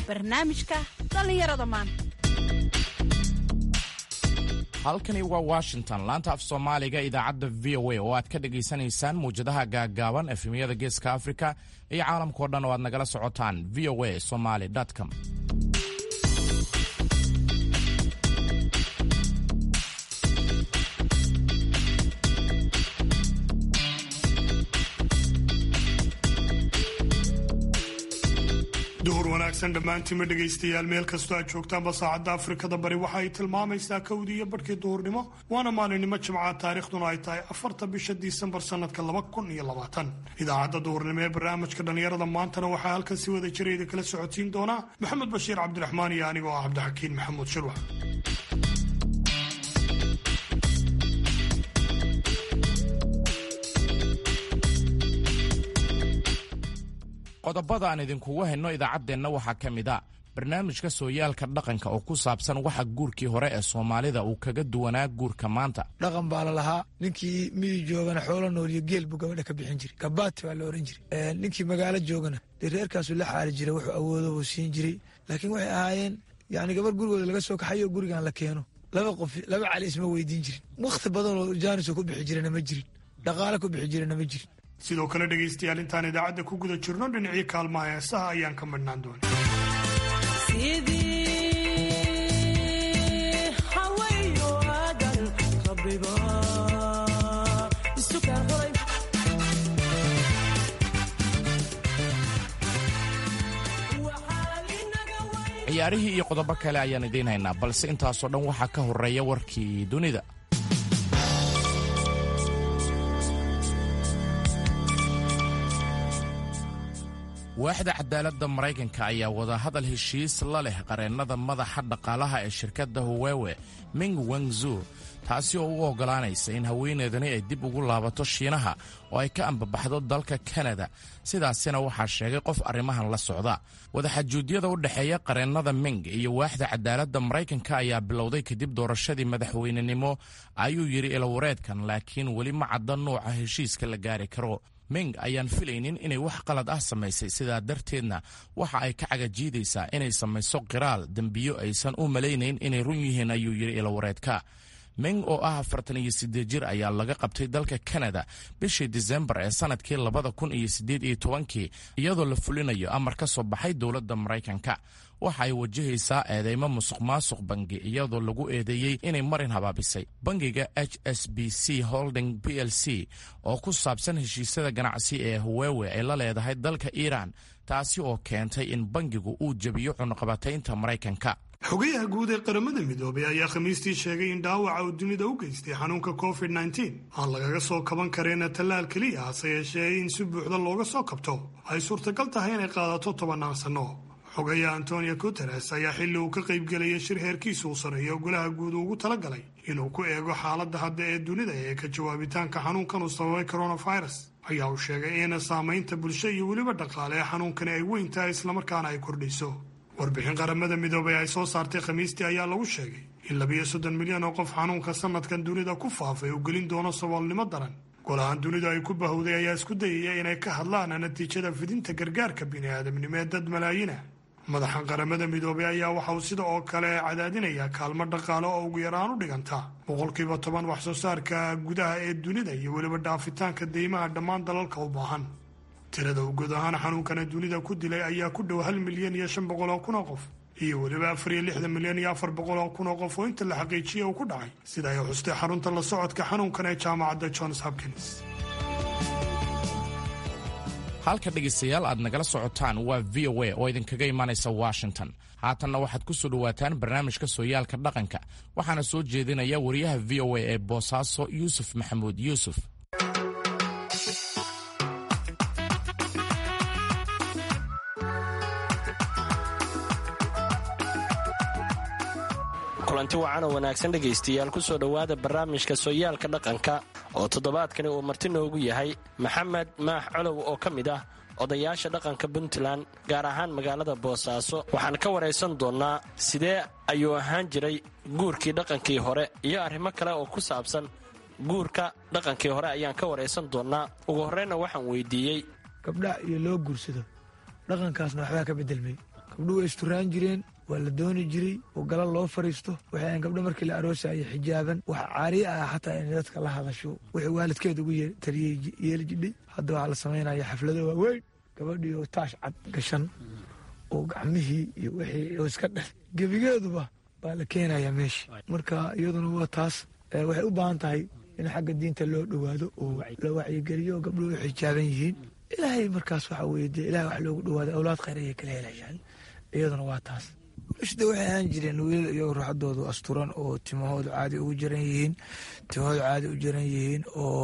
barnaamijka dhallinyarada maanta halkani waa washington laanta af soomaaliga idaacadda v o a oo aad ka dhagaysanaysaan muwjadaha gaaggaaban efemyada geeska afrika iyo caalamkao dhan oo aad nagala socotaan v o a somaly com duhur wanaagsan dhammaantiinma dhegaystayaal meel kastoo aad joogtaanba saacadda afrikada bari waxa ay tilmaamaysaa kowdii iyo badhkii duhurnimo waana maalinimo jimca taariikhduna ay tahay afarta bisha disembar sanadka laba kun iyo labaatan idaacadda duhurnimo ee barnaamijka dhallinyarada maantana waxaa halkan si wada jirayda kala socodsiin doonaa maxamed bashiir cabdiraxmaan iyo anigoo ah cabdixakiin maxamuud shirwax qodobada aan idinkugu hayno idaacaddeenna waxaa ka mid a barnaamijka sooyaalka dhaqanka oo ku saabsan waxa guurkii hore ee soomaalida uu kaga duwanaa guurka maanta dhaqan baa la lahaa ninkii miyi joogana xoolo nool iyo geel buu gabadha ka bixin jiray gabaati baa la ohan jiray ninkii magaalo joogana dee reerkaasuu la xaali jiray wuxuu awoodo buu siin jiray laakiin waxay ahaayeen yani gabar gurigooda laga soo kaxayo gurigan la keeno laba qof laba cali isma weydiin jirin wakhti badanoo jaanisoo ku bixi jirana ma jirin dhaqaale ku bixi jirana ma jirin sidoo kale dhegaystayaal intaan idaacadda ku guda jirno dhinacii kaalmaha heesaha ayaan ka madhnaan doona ciyaarihii iyo qodobo kale ayaan idiin haynaa balse intaasoo dhan waxaa ka horreeya warkii dunida waaxda cadaaladda maraykanka ayaa wadahadal heshiis la leh qareennada madaxa dhaqaalaha ee shirkadda huwewe ming wengzu taasi oo u oggolaanaysa in haweeneedani ay dib ugu laabato shiinaha oo ay ka ambabaxdo dalka kanada sidaasina waxaa sheegay qof arrimahan la socda wadaxajuudyada u dhexeeya qareennada ming iyo waaxda cadaaladda maraykanka ayaa bilowday kadib doorashadii madaxweynenimo ayuu yidhi ilawareedkan laakiin weli ma cadda nuuca heshiiska la gaari karo ming ayaan filaynin inay wax qalad ah samaysay sidaa darteedna waxa ay ka cagajiidaysaa inay samayso qiraal dembiyo aysan u malaynayn inay run yihiin ayuu yidhi ilawareedka ming oo ah afartan iyo siddeed jir ayaa laga qabtay dalka kanada bishii disembar ee sannadkii labada kun iyo siddeed iyo tobankii iyadoo la fulinayo amar ka soo baxay dowladda maraykanka waxa ay wajahaysaa eedeymo musuq maasuq bangi iyadoo lagu eedeeyey inay marin habaabisay bangiga h s b c holding b l c oo ku saabsan heshiisyada ganacsi ee huwewe ay la leedahay dalka iiraan taasi oo keentay in bangigu uu jebiyo cunuqabataynta maraykanka xogayaha guud ee qaramada midoobay ayaa khamiistii sheegay in dhaawaca uu dunida u geystay xanuunka covid nteen aan lagaga soo kaban kareena tallaal keliya hase yeeshee in si buuxda looga soo kabto ay suurtagal tahay inay qaadato tobannaan sanno xogaya antonio guteres ayaa xilli uu ka qaybgelayay shir heerkiisa uu sareeyo golaha guud ugu talagalay inuu ku eego xaaladda hadda ee dunida ee ka jawaabitaanka xanuunkan uu sababay coronavirus ayaa uu sheegay in saamaynta bulsho iyo weliba dhaqaale ee xanuunkani ay weyn tahay islamarkaana ay kordhayso warbixin qaramada midoobay ay soo saartay khamiistii ayaa lagu sheegay in labiyo soddon milyan oo qof xanuunka sanadkan dunida ku faafay uu gelin doono saboolnimo daran golahan dunidu ay ku bahowday ayaa isku dayaya inay ka hadlaan natiijada fidinta gargaarka bini'aadamnimo ee dad malaayiina madaxa qaramada midoobay ayaa waxa uu sida oo kale cadaadinayaa kaalmo dhaqaale oo ugu yaraan u dhiganta boqolkiiba toban wax soo saarka gudaha ee dunida iyo weliba dhaafitaanka deymaha dhammaan dalalka u baahan tirada uu guud ahaan xanuunkana dunida ku dilay ayaa ku dhow hal milyan iyo shan boqol oo kun oo qof iyo weliba afar iyo lixdan milyan iyo afar boqol oo kun oo qof oo inta la xaqiijiyay uu ku dhacay sida ay xustay xarunta la socodka xanuunkan ee jaamacadda johns hopkins halka dhegaystayaal aad nagala socotaan waa v o a oo idinkaga imaanaysa washington haatanna waxaad ku soo dhowaataan barnaamijka sooyaalka dhaqanka waxaana soo jeedinaya wariyaha v o a ee boosaaso yuusuf maxamuud yuusuf kulanti wacan oo wanaagsan dhegaystayaal ku soo dhowaada barnaamijka sooyaalka dhaqanka oo toddobaadkani uu marti noogu yahay maxamed maax colow oo ka mid ah odayaasha dhaqanka puntland gaar ahaan magaalada boosaaso waxaan ka waraysan doonnaa sidee ayuu ahaan jiray guurkii dhaqankii hore iyo arrimo kale oo ku saabsan guurka dhaqankii hore ayaan ka waraysan doonnaa ugu horreynna waxaan weydiiyey gabdha iyo loo guursado dhaqankaasna waxbaa ka bedelmay gabdhuhu way isturaan jireen waa la dooni jiray oo gala loo fariisto waxay ahayn gabdho markii la aroosaya xijaaban wax caariya ah xataa inay dadka la hadasho wixii waalidkeed ugu taliyey yeeli jidhay hadda waxaa la samaynaya xaflado waaweyn gabadhii oo taash cad gashan oo gacmihii iyo wixii oo iska dheh gebigeeduba baa la keenaya meesha marka iyaduna waa taas waxay u baahan tahay in xagga diinta loo dhowaado oo la wacyigeliyo oo gabdhuhu u xijaaban yihiin ilaahay markaas waxa weye dee ilahay wax loogu dhowaado awlaad khayr ayay kala helayaan iyaduna waa taas wlashda waxay ahaan jireen wiilal iyagoo ruuxadoodu asturan oo timahoodu caadi ugu jiran yihiin timahoodu caadi u jiran yihiin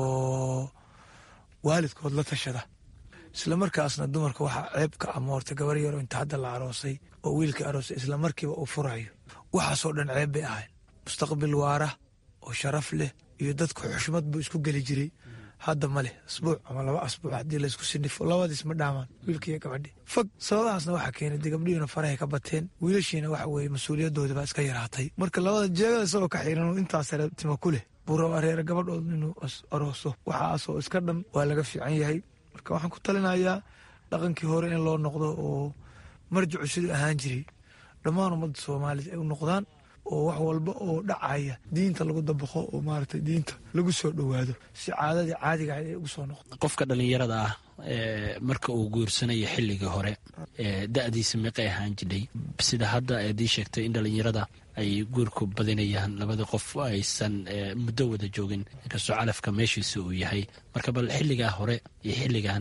oo waalidkood la tashada isla markaasna dumarka waxaa ceeb ka amoortay gabar yaroo inta hadda la aroosay oo wiilkii aroosay isla markiiba uu furayo waxaasoo dhan ceeb bay ahayn mustaqbil waara oo sharaf leh iyo dadku xushmad buu isku geli jiray hadda ma leh asbuuc ama laba asbuuc haddii laysku sinifo labadiis ma dhaamaan wiilkiiyo gabadhi fog sababahaasna waxaa keenay dee gabdhihiina farahay ka bateen wiilashiina waxa weeye mas-uuliyadoodi baa iska yaraatay marka labada jeegada isagoo ka xiran intaas sare tima ku leh buu rabaa reere gabadhood inuu arooso waxaasoo iska dhan waa laga fiican yahay marka waxaan ku talinayaa dhaqankii hore in loo noqdo oo marjicu siduu ahaan jiray dhammaan ummadda soomaalida ay u noqdaan oo wax walba oo dhacaya diinta lagu dabaqo oo maaragtay diinta lagu soo dhowaado si caadadii caadiga ahayd ay ugu soo noqdo qofka dhallinyarada ah marka uu guursanayo xilligii hore da'diisa meeqay ahaan jidhay sida hadda eedii sheegtay in dhallinyarada ay guurku badinayaan labada qof aysan muddo wada joogin inkastoo calafka meeshiisa uu yahay marka bal xilligaa hore iyo xilligan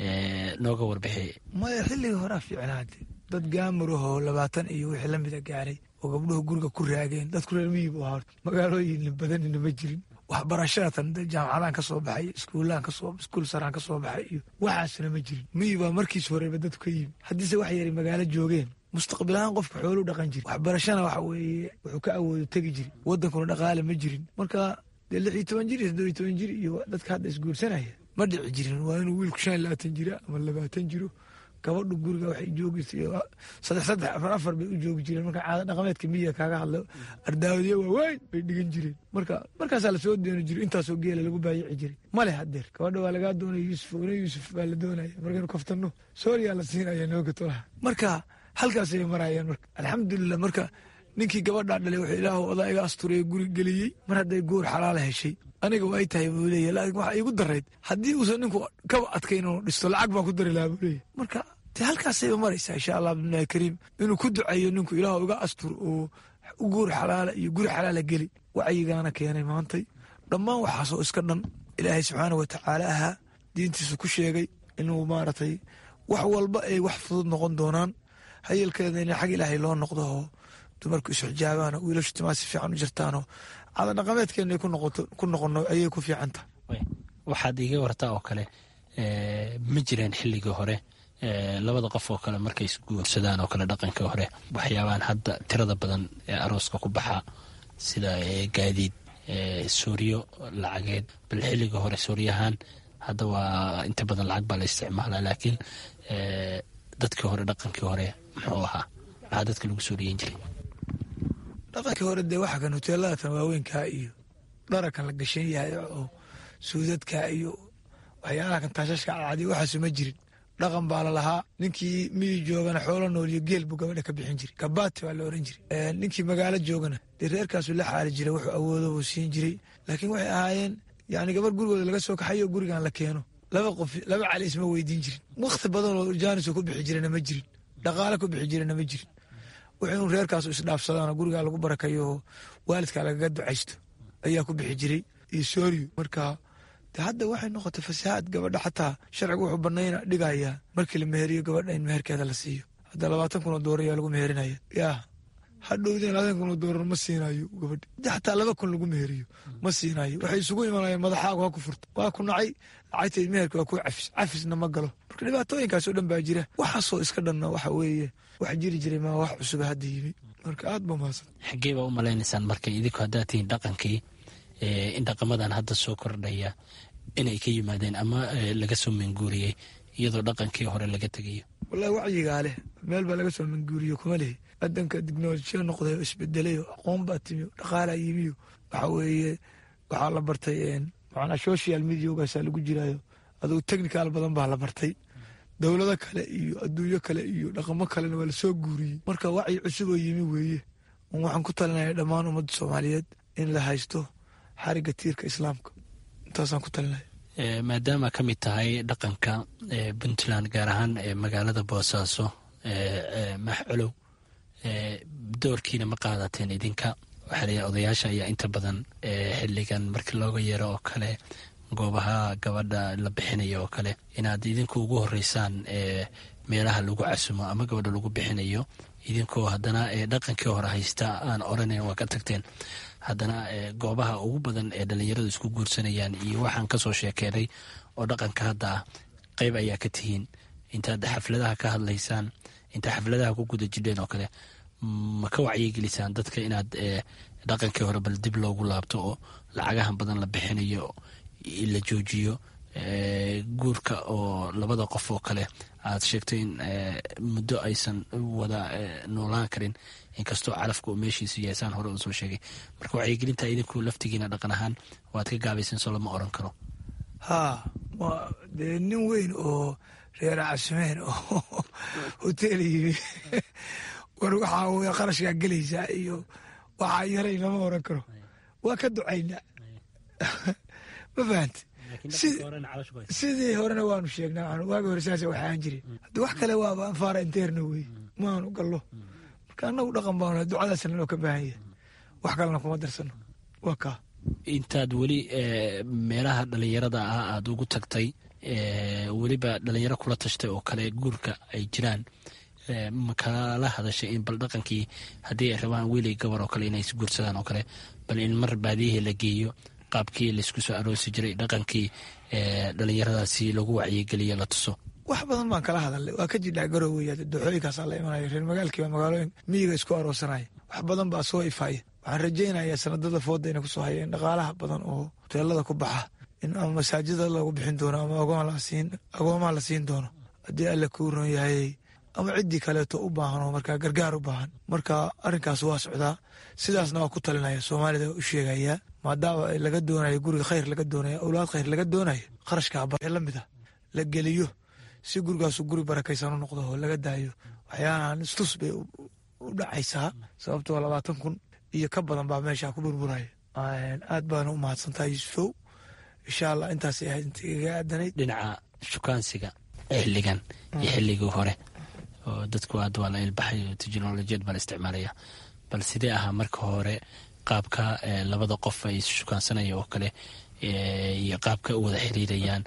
nooga warbixi maya xilligii horea fiicnaade dad gaamurahoo labaatan iyo wixii lamida gaaray oo gabdhuhu guriga ku raageen dadku reer miyibu ahaa magaalooyin badanina ma jirin waxbarashadatan jaamacadaan ka soo baxay iskuulaan kasoo iskuul saraan ka soo baxay iyo waxaasna ma jirin miyi baa markiis horeba dadku ka yimi haddiise wax yari magaalo joogeen mustaqbil ahaan qofka xooluu dhaqan jiri waxbarashana waxa weeye wuxuu ka awoodo tegi jiri wadankuna dhaqaale ma jirin marka dee lix iyo toban jir iyo toddobiyo toban jir iyo dadka hadda isguursanaya ma dhici jirin waa inuu wiilku shan iyo labaatan jira ama labaatan jiro gabadhu guriga waxay joogirtay saddex saddex afar afar bay u joogi jireen marka caada dhaqameedka miyiga kaaga hadlo ardaawadiya waaweyn bay dhigan jireen marka markaasaa lasoo dooni jiray intaasoo geela lagu baayici jiray male hadeer gabadha waa lagaa doonaya yuusuf ina yuusuf baa la doonaya markaynu kaftanno sooriyaa la siinaya nooga tolaha marka halkaasay marayaan marka alxamdulilah marka ninkii gabadhaa dhalay wuxuu ilaahu odaa iga asturaya guri geliyey mar hadday guur xalaala heshay aniga waa ay tahay buu leeya laakiin waxaa iigu darayd haddii uusan ninku kaba adkayn inuu dhisto lacag baan ku dari lahaa buu leeya marka dee halkaasayba maraysaa insha allah bimlahi kariim inuu ku ducayo ninku ilaahu iga astur oo guur xalaala iyo guri xalaala geli wacyigaana keenay maantay dhammaan waxaasoo iska dhan ilaahay subxaana wa tacaala ahaa diintiisu ku sheegay inuu maaragtay wax walba ay wax fudud noqon doonaan hayalkeeda in xag ilaahay loo noqdo oo dumarku isxijaabaano wiilashu timaa si fiican u jirtaanoo caada dhaqameedkeena ku noqono ayay ku fiican tahay waxaad iiga wartaa oo kale ma jireen xilligii hore labada qof oo kale markay isguursadaan oo kale dhaqankii hore waxyaabaan hadda tirada badan ee arooska ku baxa sida gaadiid sooriyo lacageed bal xilligii hore sooriyahaan hadda waa inta badan lacag baa la isticmaalaa laakiin dadkii hore dhaqankii hore muxuu ahaa maxaa dadka lagu sooriyeyn jiray dhaqankii hore dee waxa kan hoteeladatan waaweynkaa iyo dharakan la gashan yahay oo suudadka iyo waxyaalaha kan taashashka cadcadiy waxaasu ma jirin dhaqan baa la lahaa ninkii miyi joogana xoolo nool iyo geel buu gabadha ka bixin jiray gabaati baa la oran jiray ninkii magaalo joogana dee reerkaasu la xaali jiray wuxuu awoodo buu siin jiray laakiin waxay ahaayeen yani gabar gurigooda laga soo kaxayo gurigan la keeno laba qof laba cali isma weydiin jirin wakhti badanoo jaanisoo ku bixi jirana ma jirin dhaqaale ku bixi jirana ma jirin wuxuu reerkaasu isdhaafsadaan gurigaa lagu barakayo oo waalidkaa lagaga ducaysto ayaa ku bixi jiray iyo sooriyo marka de hadda waxay noqotay fasahaad gabadha xataa sharcigu wuxuu banayna dhigayaa markii la meheriyo gabadha in meherkeeda la siiyo hadda labaatan kun oo doolar ayaa lagu meherinaya yaa hadhowdeen labaatan kun oo doolar ma siinayo gabadha hadii xataa laba kun lagu meheriyo ma siinayo waxay isugu imanayaan madaxaagu ha ku furto waa ku nacay lacagteed meherka waa ku cafis cafisna ma galo marka dhibaatooyinkaasoo dhan baa jira waxaasoo iska dhanna waxa weeye wax jiri jiray maa wax cusuba hadda yimi marka aad ba mahadsan xaggee baa u malaynaysaan marka idinku haddaad tihiin dhaqankii in dhaqamadan hadda soo kordhaya inay ka yimaadeen ama laga soo manguuriyey iyadoo dhaqankii hore laga tegayo wallahi wacyigaa leh meel baa laga soo manguuriyo kuma lehi adanka dignolojiya noqday oo isbedelayo aqoon baa timiyo dhaqaalaa yimiyo waxa weeye waxaa la bartay macnaa social mediagaasaa lagu jiraayo adugu technical badan baa la bartay dowlado kale iyo adduunyo kale iyo dhaqamo kalena waa lasoo guuriyey marka wacyi cusub oo yimi weeye waxaan ku talinaya dhammaan ummadda soomaaliyeed in la haysto xariga tiirka islaamka intaasaan ku talinaya maadaama ka mid tahay dhaqanka puntland gaar ahaan magaalada boosaaso max colow doorkiina ma qaadateen idinka waxaa la odayaasha ayaa inta badan xiligan markii looga yeero oo kale goobaha gabadha la bixinayo oo kale inaad idinku ugu horeysaan meelaha lagu casumo ama gabadha lagu bixinayo idinkoo haddana dhaqankii hore haysta aan oranayn waa ka tagteen haddana goobaha ugu badan ee dhalinyaradu isku guursanayaan iyo waxaan kasoo sheekeenay oo dhaqanka hadda ah qeyb ayaa ka tihiin intaad xafladaha ka hadlaysaan intaad xafladaha ku guda jidheen oo kale ma ka wacyigelisaan dadka inaad dhaqankii hore bal dib loogu laabto oo lacagahan badan la bixinayo la joojiyo guurka oo labada qof oo kale aad sheegto in muddo aysan wada noolaan karin inkastoo calafka uu meeshiisu yahay saan hore usoo sheegay marka wacyigelinta idinku laftigiina dhaqan ahaan waad ka gaabaysan soo lama oran karo haa dee nin weyn oo reer casmeen oo hotel yimi war waxaa w qarashkaa gelaysaa iyo waxaa yaray lama oran karo waa ka ducaynaa ma fahanti sidii horena waanu sheegnaa waagi hore saas waxaan jirin haddi wax kale waaba anfaara inteerna wey maanu gallo marka annagu dhaqan baan ducadaasna loo ka baahan yahay wax kalena kuma darsano waa kaa intaad weli meelaha dhalinyarada ah aada ugu tagtay weliba dhalinyaro kula tashtay oo kale guurka ay jiraan ma kala hadashay in bal dhaqankii haddii ay rabaan wiilay gabar oo kale inay isguursadaan oo kale bal in mar baadiyihii la geeyo qaabkii laysku soo aroosi jiray dhaqankii dhalinyaradaasi lagu wacyigeliyo la tuso wax badan baan kala hadalnay waa ka jidhaa garoweya dooxooyinkaasaa la imanaya reer magaalkiiba magaalooyin miyiga isku aroosanaya wax badan baa soo ifaaya waxaan rajaynayaa sanadada fooda inay kusoo hayeen dhaqaalaha badan oo hoteelada ku baxa in ama masaajida lagu bixin doono ama agoomaa la siin doono haddii alle kuu ron yahay ama ciddii kaleeto u baahan oo markaa gargaar u baahan marka arrinkaas waa socdaa sidaasna waa ku talinaya soomaalida u sheegayaa maadaama laga doonayo guriga khayr laga doonaya awlaad khayr laga doonayo kharashkaa bare la mid a la geliyo si gurigaasu guri barakaysan u noqdo oo laga daayo waxyaalahan istus bay u dhacaysaa sababtoo labaatan kun iyo ka badan baa meesha ku burburaya aad baana u mahadsantaha yuusufow insha allah intaasay ahayd inta igaga aadanayd dhinaca shukaansiga xilligan iyo xilligii hore oo dadku aad waa la ilbaxay oo teknolojiyad baa la isticmaalaya bal sidee ahaa marka hore qaabka labada qof ay shukaansanaya oo kale iyo qaabka u wada xiriirayaan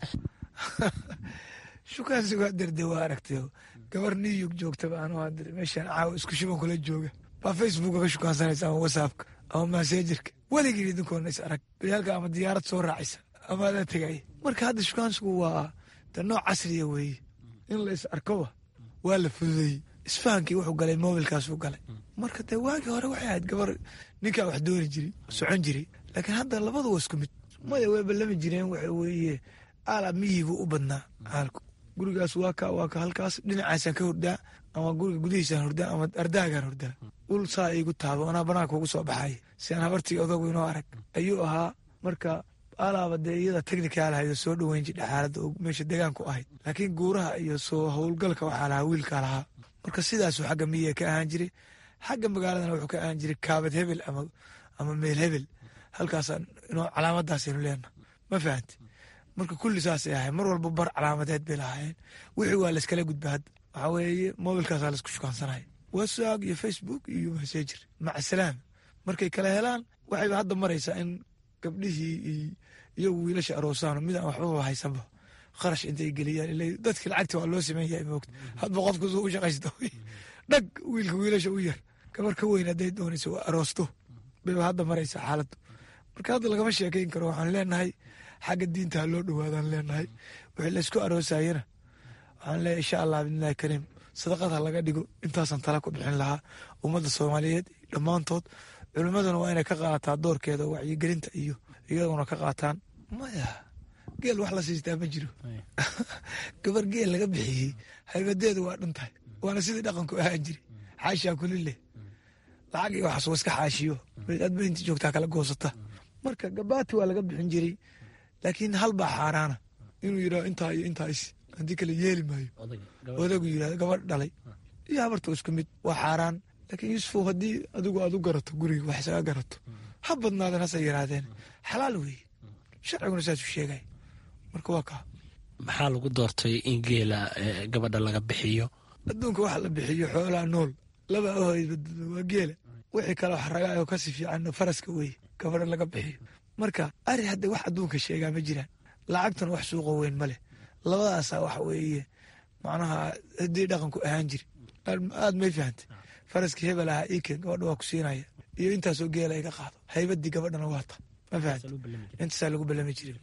shukaansigu haderde waa aragtay gabar new york joogtaba anu meeshaan caawa isku shuban kula jooga baa facebooka ka shukaansanaysa ama whatsappka ama massengerka weligii idinkoona is arag bayaalka ama diyaarad soo raacaysa ama adaa tegaya marka hadda shukaansigu waa de nooc casriya weeye in la is arkoba waa la fududeeyey isfahankii wuxuu galay mobilkaasuu galay marka dee waagii hore waxay ahayd gabar ninkaa wax dooni jiray socon jiray laakiin hadda labadu waa isku mid maya way ballami jireen waxa weeye aala miyigu u badnaa aalku gurigaas waa ka waa ka halkaas dhinacaasaan ka hordaa ama guriga gudihiisaan hordaa ama ardaagaan hordaa ul saa igu taabo anaa banaanka ugu soo baxay si aan habartii odagu inoo arag ayuu ahaa marka alaaba dee iyada technical ahayd oo soo dhoweyn jidha xaaladda oo meesha degaanku ahayd laakiin guuraha iyo soo howlgalka waxaa lahaa wiilkaa lahaa marka sidaasuu xagga miyiga ka ahaan jiray xagga magaaladana wuxuu ka ahaan jiray kaabad hebel ama meel hebel halkaasaan inoo calaamadaasaynu leenaha ma fahanti marka kulli saasay ahayn mar walba bar calaamadeed bay lahaayeen wixii waa layskala gudba hadda waxaa weeye mobilkaasaa laisku shukaansanaya whatsapp iyo facebook iyo messenger maca salaam markay kala helaan waxayba hadda maraysaa in gabdhihii iyagu wiilasha aroosaan mid aan waxbaba haysanba kharash intay geliyaan ila dadki lacagta waa loo sameyn yahay moogta hadba qofku suu u shaqaysto dhag wiilka wiilasha u yar gabar ka weyn hadday doonayso waa aroosto bayba hadda maraysaa xaaladdu marka hadda lagama sheekayn karo waxaan leenahay xagga diinta ha loo dhowaadaan leenahay wixii laysku aroosayana waxaan leeyahay insha allah bidnillahi kariim sadaqad ha laga dhigo intaasaan tala ku bixin lahaa ummadda soomaaliyeed dhammaantood culimmaduna waa inay ka qaadataa doorkeeda wacyigelinta iyo iyaguna ka qaataan maya geel wax la siistaa ma jiro gabar geel laga bixiyey haybadeedu waa dhan tahay waana sidii dhaqanku ahaan jiri xaashaa kulileh lacag iyo waxaas waa iska xaashiyo adba inta joogtaa kala goosata marka gabaati waa laga bixin jiray laakiin hal baa xaaraana inuu yidhaho intaa iyo intaas haddii kale yeeli maayo odagu yirahdo gabadh dhalay iyo habarta isku mid waa xaaraan laakiin yuusufow haddii adigu aad u garato guriga wax isaga garato ha badnaadeen hase yaraadeen xalaal weeye sharciguna saasuu sheegay marka waa kaa maxaa lagu doortay in geela gabadha laga bixiyo adduunka waxa la bixiyo xoolaa nool laba ahoyd waa geela wixii kale wax ragaayo kasi fiican faraska weeye gabadha laga bixiyo marka ari hadda wax adduunka sheegaa ma jiraan lacagtuna wax suuqa weyn ma leh labadaasaa waxa weeye macnaha haddii dhaqanku ahaan jiri aad may fahantay faraskii hebel ahaa iken gabadha waa ku siinaya iyo intaasoo geela iga qaado haybadii gabadhana waata ma fahanta intaasaa lagu balami jirin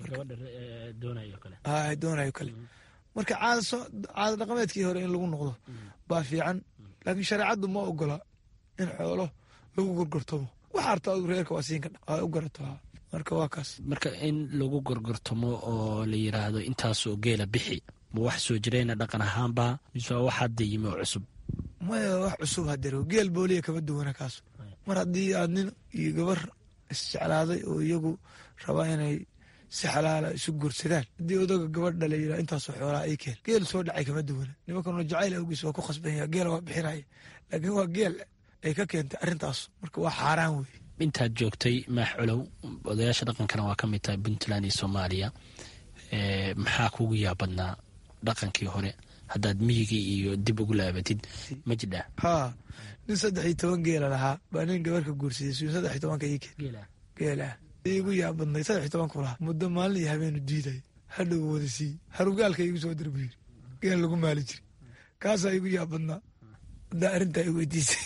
doonayo kale marka caada dhaqameedkii hore in lagu noqdo baa fiican laakiin shareecaddu ma ogola in xoolo lagu gorgortamo waxa arta adu reerka waa siin kadha waa u garato marka waa kaas marka in lagu gorgortamo oo la yiraahdo intaasoo geela bixi ma wax soo jireyna dhaqan ahaanba mise waa wax hadda yimi oo cusub maya wax cusub hadero geel booliya kama duwana kaas mar haddii aad nin iyo gabar isjeclaaday oo iyagu rabaa inay si xalaala isu guursadaan haddii odaga gabadh dhala yira intaasoo xoolaa ay keen geel soo dhacay kama duwana nimankanoo jacayl awgiis waa ku khasbanya geela waa bixinaya laakiin waa geel ay ka keentay arrintaas marka waa xaaraan wey intaad joogtay maax colow odayaasha dhaqankana waa ka mid tahay puntland iyo soomaaliya maxaa kugu yaabadnaa dhaqankii hore haddaad miyigii iyo dib ugu laabatid ma jidhaa haa nin saddex iyo toban geela lahaa baa nin gabarka guursaday suun saddex iyo tobanka ii keen geelah igu yaabadnay saddex iyo tobanku lahaa muddo maalin iyo habeenu diiday hadhow wada sii harugaalka igu soo dirbu yiri geel lagu maali jiri kaasaa igu yaabadnaa haddaa arrintaa i weydiisay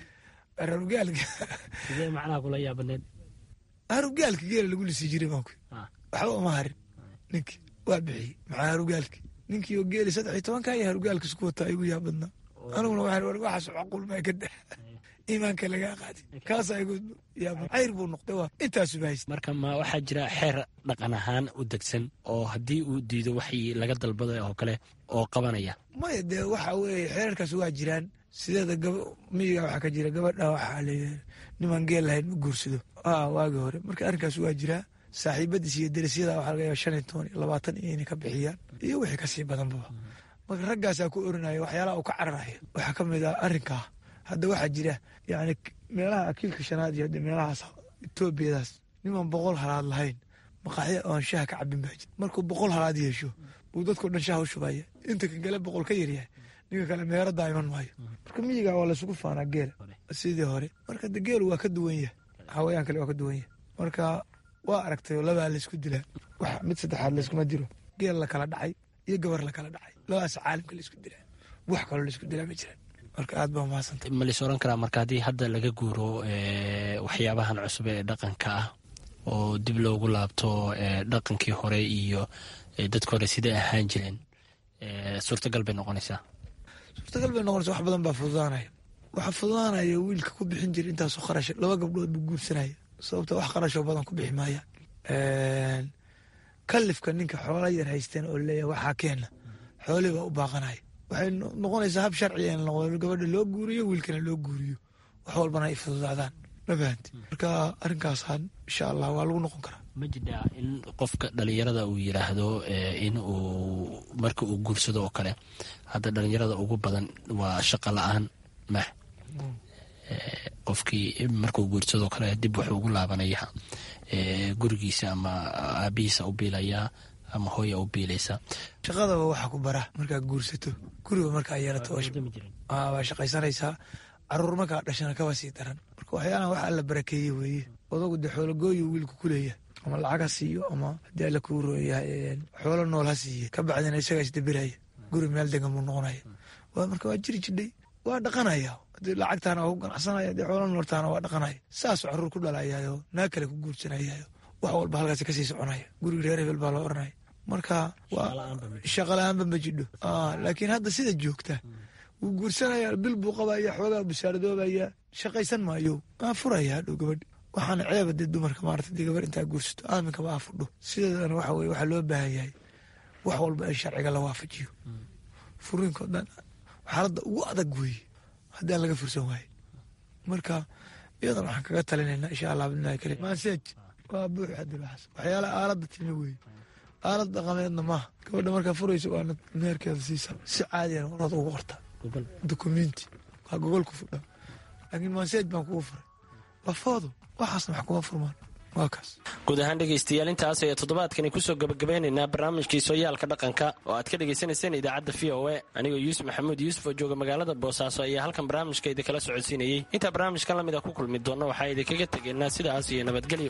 harugaalka sidee macnaha kula yaabadneed harugaalka geela lagu lisii jiray baan ku waxba uma harin ninkii waa bixiyey maxaa harugaalki ninkii oo geeli saddex iyo tobanka iyo harugaalka isku wataa igu yaabadnaa aniguna waxaan war waxaas macquul maa ka dah iimaanka lagaa qaadi kaasaa igu yaabad cayr buu noqday waa intaasuba haysta marka ma waxaa jira xeer dhaqan ahaan u degsan oo haddii uu diido waxii laga dalbaday oo kale oo qabanaya maya dee waxa weeye xeerarkaas waa jiraan sideeda gaba miyiga waxaa ka jira gabadha waxaa leeyahay nimaan geel lahayn ma guursado aa waagi hore marka arrinkaas waa jiraa saaxiibadiis iyo derisyada waxaa laga yaaba shan iyo toban iyo labaatan iyo inay ka bixiyaan iyo wixii kasii badanbaba marka raggaasaa ku orinaya waxyaalaha uu ka cararayo waxaa ka mid ah arrinkaa hadda waxaa jira yani meelaha akiilka shanaad iyo meelahaas etoobiyadaas niman boqol halaad lahayn maqaxyo oon shaha ka cabin baa jira markuu boqol halaad yeesho buu dadkao dhan shaha u shubaya inta kan kale boqol ka yaryahay ninka kale meeradaa iman maayo marka miyiga waa laysugu faanaa geela sidii hore marka de geelu waa ka duwan yahay hawayaan kale waa ka duwan yahay marka waa aragtay oo labaa laysku dilaa wax mid saddexaad layskuma dilo geel la kala dhacay iyo gabar la kala dhacay labadaas caalamka laysku dilaa wax kaloo laysku dilaa ma jiraan marka aad baa mahadsantay ma lais oran karaa marka haddii hadda laga guuro waxyaabahan cusub ee dhaqanka ah oo dib loogu laabto dhaqankii hore iyo dadka hore siday ahaan jireen suurtagal bay noqonaysaa suurtagal bay noqonaysa wax badan baa fududaanaya waxaa fududaanaya wiilka ku bixin jira intaasoo kharash laba gabdhood buu guursanaya sababta wax kharashoo badan ku bixi maayaan kalifka ninka xoola yar haysteen oo leeyahay waxaa keena xoolii baa u baaqanaya waxay noqonaysaa hab sharciga in noqdo gabadha loo guuriyo wiilkana loo guuriyo wax walbana ay fududaadaan ma fahanti marka arrinkaasaan insha allah waa lagu noqon karaa ma jidhaa in qofka dhalinyarada uu yiraahdo in uu marka uu guursado oo kale hadda dhalinyarada ugu badan waa shaqo la-aan mah qofkii markuu guursadoo kale dib wuxuu ugu laabanaya gurigiisa ama aabihiisa u biilayaa ama hooya u biilaysa shaqadaba waxaa ku bara markaad guursato guriga markaa yeelato waa shaqaysanaysaa caruur markaa dhashana kaba sii daran marka waxyaalahan wax alla barakeeye weeye odagu dee xoologooyu wiilku ku leeyahay ama lacag ha siiyo ama haddii alla kuu rooyahay xoolo nool ha siiye ka bacdina isagaa isdabiraya guri meel degan buu noqonaya marka waa jiri jidhay waa dhaqanaya hadii lacagtaana waa ku ganacsanaya hadii xoolo nooltaana waa dhaqanaya saasuu caruur ku dhalayayo naa kale ku guursanayayo wax walba halkaasi kasii soconaya guriga reer hebel baa loo oranaya marka waa shaqa la-aanba ma jidho laakiin hadda sida joogta wuu guursanaya bil buu qabaya xoogaa busaaradoobaya shaqaysan maayo aa furaya hadhow gabadh waxaana ceeba dee dumarka maarata dee gabar intaa guursato aaminkaba aa fudho sideedana waxa weye waxaa loo baahan yahay wax walba in sharciga la waafajiyo furiinko dhan xaaladda ugu adag weeye haddii aan laga fursan waaye marka iyadan waxaan kaga talinaynaa insha allah bidnillahi karim maaseej waa buux haddi waxaas waxyaalaha aaladda timi weeye aalad dhaqameedna maaha gabadha markaa furaysa waana meherkeeda siisa si caadiyan warad ugu qortaa dukumenti waa gogolku fudha laakiin maaseej baan kugu furay lafoodu waxaasna wax kuma furmaan waa kaas guud ahaan dhegaystayaal intaas ayaa toddobaadkani kusoo gabagabeynaynaa barnaamijkii sooyaalka dhaqanka oo aad ka dhagaysanayseen idaacadda v o e anigoo yuusuf maxamuud yuusuf oo jooga magaalada boosaaso ayaa halkan barnaamijka idinkala socodsiinayey intaa barnaamijkan lamid a ku kulmi doonna waxaa idinkaga tegaynaa sidaas iyo nabadgelyo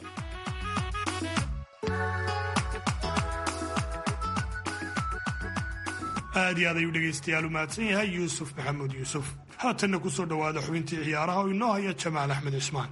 aad iyo aad ayuu dhegaystayaal u mahadsan yahay yuusuf maxamuud yuusuf haatanna ku soo dhowaada xubintii ciyaaraha oo inoo haya jamaal axmed cismaan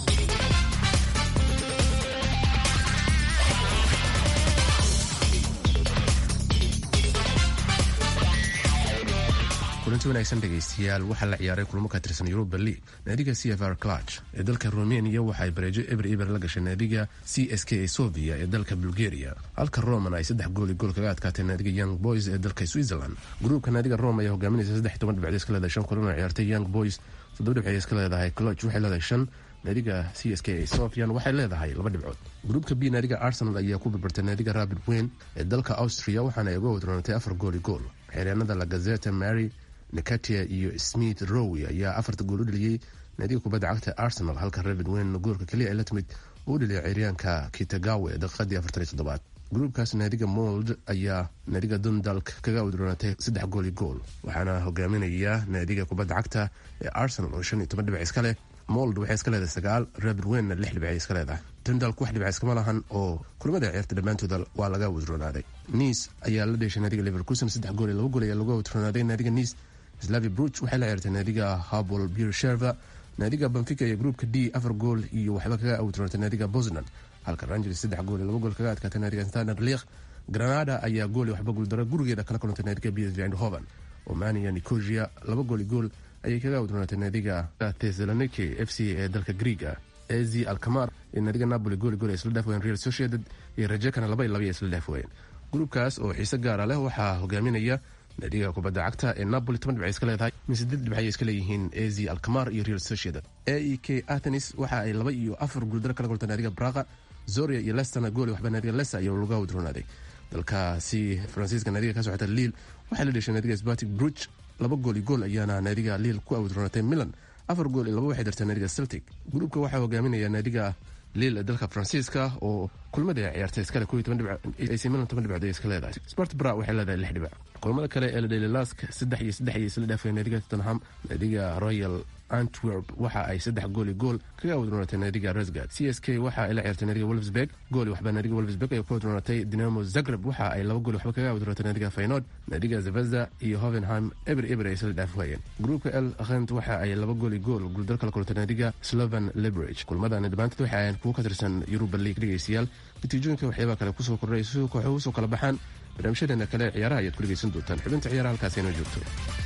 kulanti wanaagsan dhegaystayaal waxaa la ciyaaray kulamo ka tirsan yuruba league naadiga c f r clutch ee dalka rumeniya waxay bareejo eber eber la gashay naadiga c s k sovia ee dalka bulgaria halka roman ay saddex gooli gool kaga adkaatay naadiga young boys ee dalka switzerland gruubka naadiga rome ayaa hogaaminaysa saddex toban dhibcood iska leedahay shan kulan oo ciyaartay young boys toddoba dhibcood iska leedahay clutch waxay leedahay shan naadiga c s k sofian waxay leedahay laba dhibcood gruubka b naadiga arsenal ayaa ku barbartay naadiga rabid weyn ee dalka austria waxaana ay uga wadroonatay afar gooli gool xeeryaanada la gazeta mary nikatia iyo smith rowi ayaa afarta gool u dheliyey naadiga kubadda cagta arsenal halka rabid weyn goolka keliya ay la timid uu dheliyay ciyaaryaanka kitagawe daqiiqadii afartan iyo toddobaad gruubkaas naadiga mold ayaa naadiga dundalk kaga udroonatay saddex gooli gool waxaana hogaaminaya naadiga kubadda cagta ee arsenal oo shan iyo toban dhibic iska leh mold waxay iska leedahay sagaal rabid weynna lix dhibicay iska leedahay dundalk wax dhibic iskama lahan oo kulamada ciyaarta dhammaantooda waa laga wadroonaaday niis ayaa la dheeshay naadiga liverkusen saddex gool iyo laba gool ayaa laga wadroonaaday naadiga niis slavi bruch waxay la ciyaartay naadiga habol birsheva naadiga banfica iyo gruupka d afar gool iyo waxba kaga awdroonatay naadiga bosnan halka rangers saddex gool iyo laba gool kaga adkaatay naadiga standard leakh granada ayaa gool iyo waxba guuldaro gurigeeda kala kulantay naadiga b s v eindhoven omania nicosia laba gool iyo gool ayay kaga awdroonatay naadiga thessaloniki f c ee dalka greega az alkamar iyo naadiga napoli gool gool ay isla dhaaf wayeen real sociedad iyo rajekana laba iyo laba ay isla dhaaf wayeen gruupkaas oo xiise gaara leh waxaa hogaaminaya naadiga kubadda cagta ee napoli toban dhibcay iska leedahay min siddeed dhibcay iska leeyihiin az alkamar iyo real sociedad a e k athenis waxa ay laba iyo afar guuldaro kala kultay naadiga braqa zoria iyo lesterna gool waxba naadiga lesta ayaa laga wadroonaaday dalkaasi faransiiska naadiga ka socota liil waxay la dheshay naadiga sbatic bruch laba gool iyo gool ayaana naadiga liil ku awdroonatay milan afar gool iyo laba waxay dartay naadiga celtic gruubka waxaa hogaaminaya naadiga liil ee dalka faransiiska oo kulmada ay ciyaartay iskale koo iyo toban dhibc ac milan toban dhibcood ay iska leedahay sport bra waxay leedahay lix dhibic kulamada kale ee la dhelay lask saddex iyo saddex iyo isla dhaafay naadiga tottenham naadiga royal antwerp waxa ay saddex gool iyo gool kaga wadroonatay naadiga resgard c s k waxa ay la ciyaartay naadiga wolfsburg gool waxba naadiga wolfsburg ay ku wadroonatay dinamo zagreb waxa ay laba gool waxba kaga wadroonatay naadiga faynod naadiga zvezda iyo hovenheim eber eber ay isla dhaaf waayeen gruupka l khent waxa ay laba gool iyo gool guuldar kala kulantay naadiga slovan lebrage kulmadani dhammaantood waxa ahayn kuwo ka tirsan yuruba league dhegaystayaal natiijooyinka waxyaabaa kale kusoo kordhay si kooxuhu usoo kala baxaan barnaamijyadeena kale ee ciyaaraha ayaad ku dhegaysan doontaan xubinta ciyaaraha halkaas inoo joogto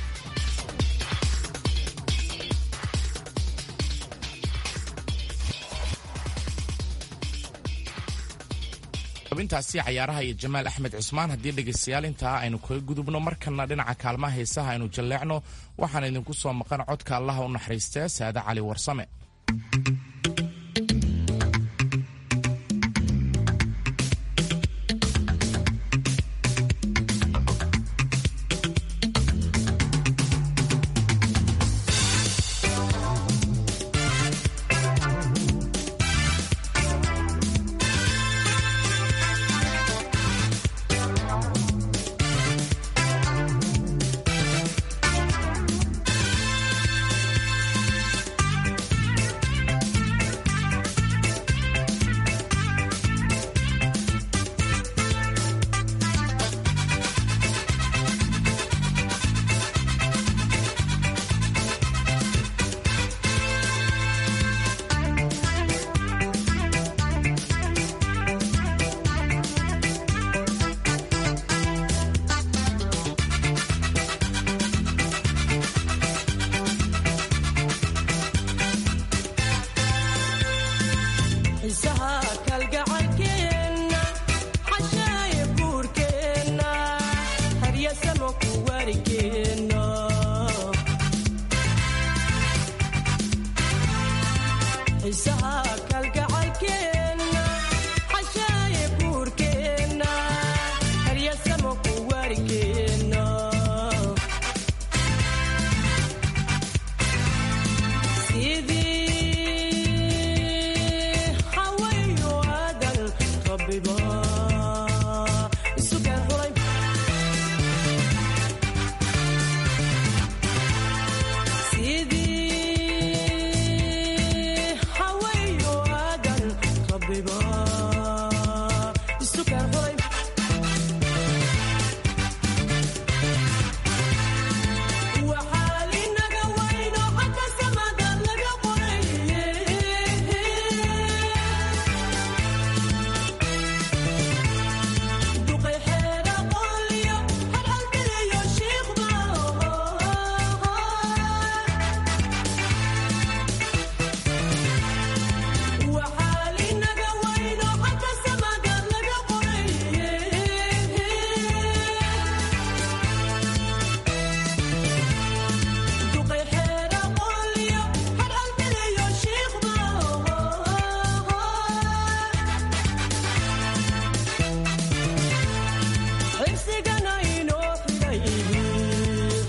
xubintaasi cayaaraha iyo jamaal axmed cusmaan haddii dhegaystayaal intaa aynu kaga gudubno markana dhinaca kaalmaha heesaha aynu jalleecno waxaan idinku soo maqan codka allaha u naxariistee saade cali warsame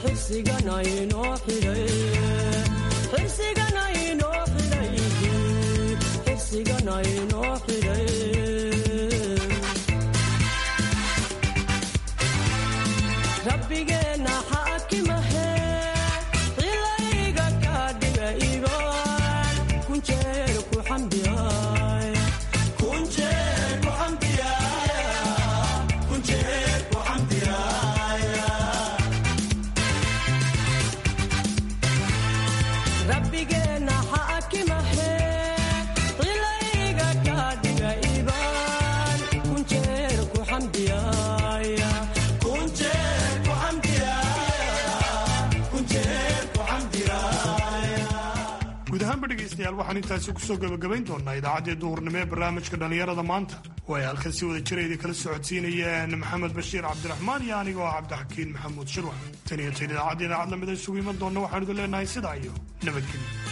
guud ahaanba dhegaystayaal waxaan intaasi kusoo gabagabayn doonaa idaacaddii duhurnimo ee barnaamijka dhallinyarada maanta oo ay halkan si wada jira idin kala socodsiinayeen maxamed bashiir cabdiraxmaan iyo anigoo ah cabdixakiin maxamuud shirwax tan iyo tan idaacadda idaacad lamida isugu iman doonna waxaan idin leenahay sidaa iyo nabadgelyo